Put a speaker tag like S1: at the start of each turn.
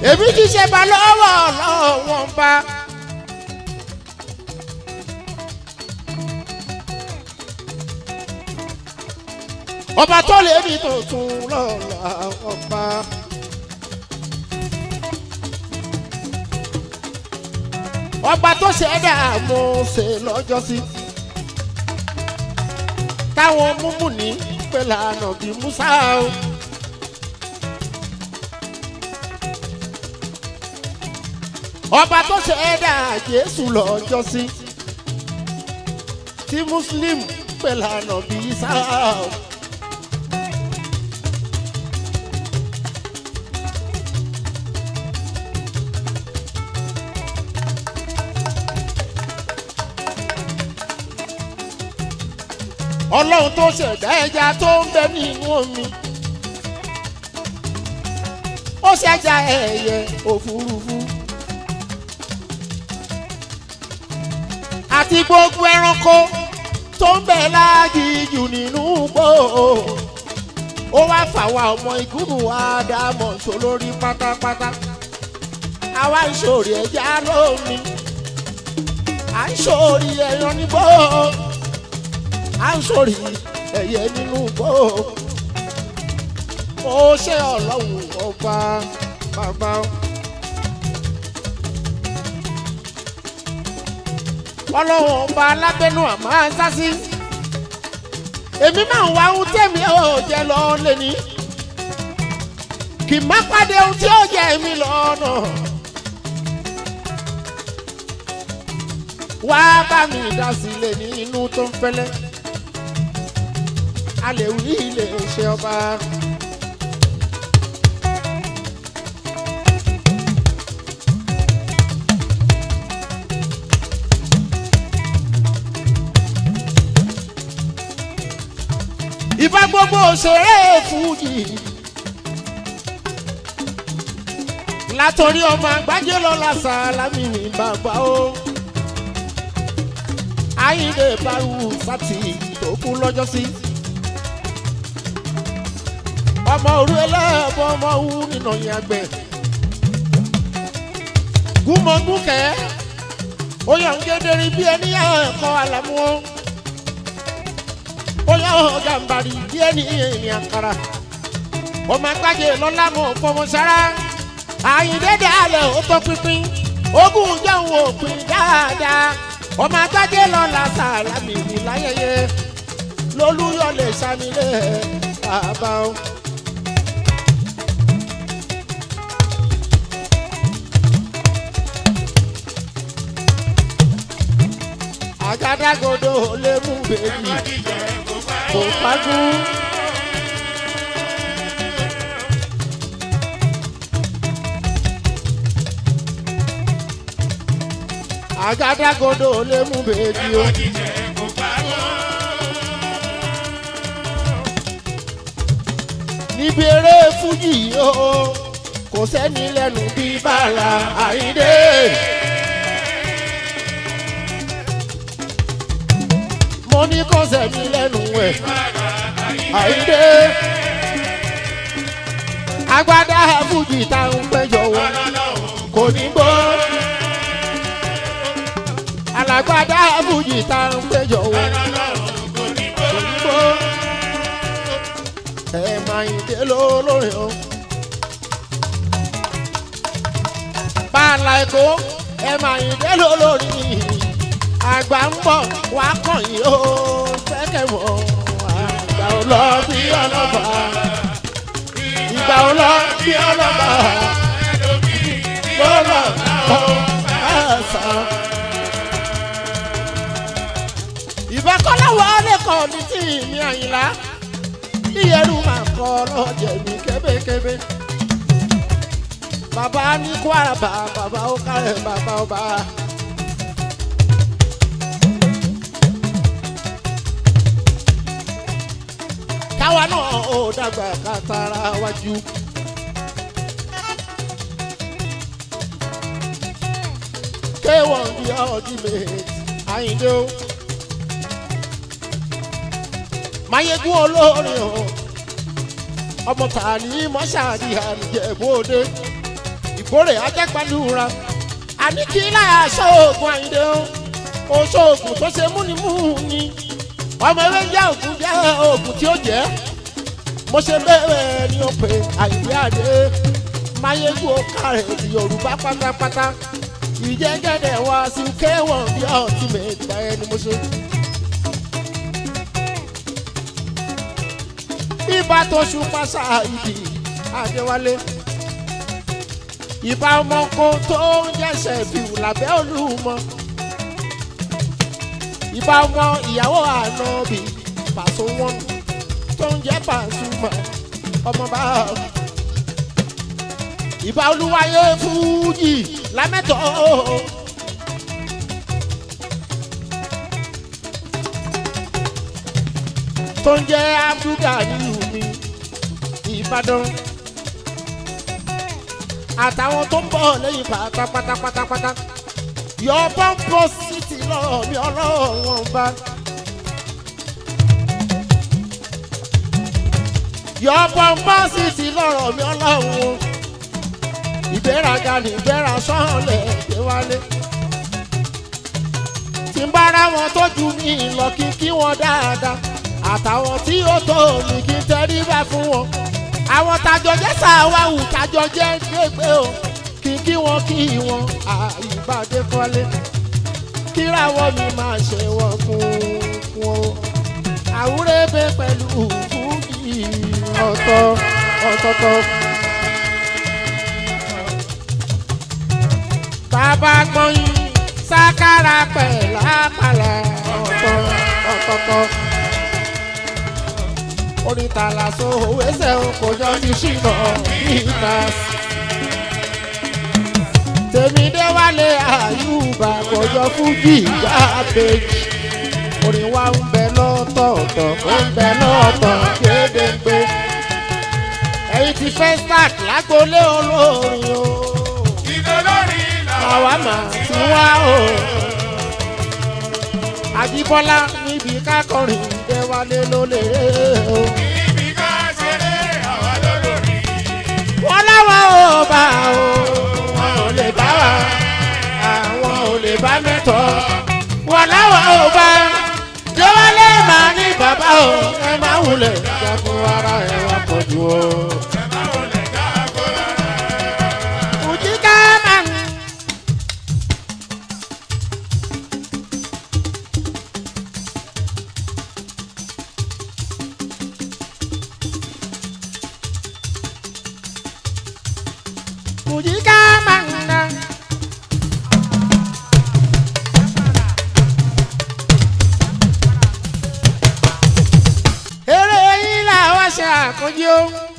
S1: èmi ti ṣe bá lọ́wọ́ lọ́wọ́ bá. ọba tó lè ní tuntun lọ́la ọba. ọba tó ṣẹ̀dá Mósè lọ́jọ́sí táwọn múmú ní pẹ̀lú ànàbí Musa o. ọba tó ṣẹ̀dá Jésù lọ́jọ́sí tí Muslim pẹ̀lú ànàbí Isa o. ọlọ́run tó ṣẹ̀dá ẹja tó ń bẹ nínú omi ó ṣẹ̀dá ẹyẹ òfurufú àti gbogbo ẹranko tó ń bẹ láàgìjù nínú gbò ó wá fàwa ọmọ ìgúnnù àdàmọ̀ sólórí pátápátá àwa ìṣòrí ẹja lómi à ń ṣòrí ẹran nígbò à ń sórí ẹyẹ nínú bó ó ṣe ọlọ́run ọba bàbá. ọlọ́run ọba alábẹ́nu àmọ́ àṣàṣì èmi máa ń wá ohun tẹ̀mí ò jẹ́ lọ lẹ́ni kì má pàdé ohun tí ó jẹ́ mi lọ́nà. wá bá mi dá sílẹ̀ nínú tó ń fẹ́lẹ́ a lè wí ilé iṣẹ́ ọba. ìbá gbogbo òṣèré fújì látọrí ọmọ àgbájé lọ́la sàlámì ní bàbá o ayíǹde bárù sátì tó kú lọ́jọ́ sí. ọmọ òru ẹlẹ́bọ̀ ọmọ òwú nínú yẹn àgbẹ̀. gúnmọ̀gúnkẹ́ ó yàn ń gédérí bí ẹni ẹ̀kọ́ àlámú ó. ó yàn ń gàmbàrí bí ẹni ìrìn àkàrà. ọmọ àgbájé lọ́lá mọ̀ fọmọ sára. àyíǹde dàlẹ̀ ó tọ́ pínpín. ogún jẹun òpin dáadáa ọmọ agbájé lọ́la sàlámì ní láyẹyẹ lólúyọ̀ lè sanilé bàbá o. àgádágodo lè mú bèbí kò pájú. àgádágodo lè mú bèbí o. níbi eré fújì o kò sẹ́ni lẹ́nu bí bàrà àyíndé. mo ní kò sẹ́ni lẹ́nu ẹ̀ àyíndé. agbádá fújì táwọn péjọ wọ kò ní gbọ́ alágbádá fújì tá ń péjọ wọ. Òyìnbó ẹ máa ń dé lólórí o. Bàálà Èkó ẹ máa ń dé lólórí. Àgbà ń bọ̀ wá kàn yín o. Fẹ́kẹ̀ mọ̀ àgbà ò lọ bí ọlọ́ba. Ìgbà ò lọ bí ọlọ́ba. Lọ́lọ́ ọ̀ ẹ̀sán. ìbákọ́láwọ̀ lẹ́kọ̀ọ́ ní tí mi àyìnlá ìyẹrù máa kọ́ lọ́jẹ̀ mi kébékébé. bàbá ní kwara bá bàbá ó kárẹ̀ bàbá ọba. káwa náà ó dàgbà kátàrà wájú. kéwọ̀n bí ọdún méjì àyíndé o. mayegun olórin o ọmọ tààní mọ́ṣáàdì àníjẹ̀bọ́dé ìgbò kórè ajẹ́gbàdúrà àní kí láyà ṣoògùn àyíndé o oṣoògùn tó ṣe múnimúni ọmọ ewé jẹ́ ògùn jẹ́ ògùn tí ó jẹ́ mo ṣe bẹ́ẹ̀ ni ó pe àyíndé àdé máyégún ọkàrẹ̀ yorùbá pátápátá ìjẹ́gẹ́dẹ̀ wá sí kéwọ̀n bí ọtí mẹ́ta ẹni mo ṣe. ibà tó ṣùpá ṣáàyìdì àdéwálé ìbá ọmọ kan tó ń jẹ́sẹ̀ fìwù lábẹ́ olúmọ ìbá ọmọ ìyàwó ànábì pàṣẹ wọn tó ń jẹ́ pàṣùmọ̀ ọmọ bá ìbá olúwayé fújì lámẹ́tọ̀ tó ń jẹ́ abdulgani mi ìbàdàn àtàwọn tó ń bọ̀ lẹ́yìn pátápátápátápátá yọ pọ́ńpọ́ city lọ́ọ̀ mi ọlọ́run bá. yọ pọ́ńpọ́ city lọ́rọ̀ mi ọlọ́run ìgbéraga ní ìgbéra sọ́ọ̀lẹ̀ gbé wálé. tí ń bára wọn tó ju mi lọ kí kí wọn dáadáa àtàwọn tí ó tó mi kí n tẹríba fún wọn àwọn tajọ jẹ sàwáwù tajọ jẹ gbégbé o kí kí wọn kí wọn àyíbádé kọ́lé kíráwọ́ mi máa ṣe wọ́n kún wọn o àwúrẹ́bẹ̀ pẹ̀lú fújì ọ̀tọ̀ ọ̀tọ̀tọ̀. bàbá gbọ́yìn sákàrà pẹ̀lú àpàlà ọ̀tọ̀ ọ̀tọ̀tọ̀ oríta lásán owó ẹsẹ̀ kò jọ ní ṣìnà níta. tèmídé wálé àyùbá kò jọ fújì gbàgbéjì orin wa ń bẹ lọ́tọ̀ọ̀tọ̀ ó ń bẹ lọ́tọ̀ gédéǹgbé. ẹ̀yin ti fẹ́ start lágbolé olórin o.
S2: ìdólórí
S1: àwa mà ti wá o. àjíbọ́lá níbi kákọrin dé wálé ló lè rè o.
S2: ibi ká ṣeré àwa lólórí.
S1: wọ́n láwọn ò bá o. wọn ò lè bá wa. àwọn ò lè bá mẹ́tọ́. wọ́n láwọn ò bá. jọ́wọ́lé máa ní bàbá o. ẹ máa wulẹ̀ jákun ara ẹ̀ wá pọ̀jù o. Fùjí ká máa ń. Fùjí ká máa ń na. eré yín làwọn ṣe àkójọ.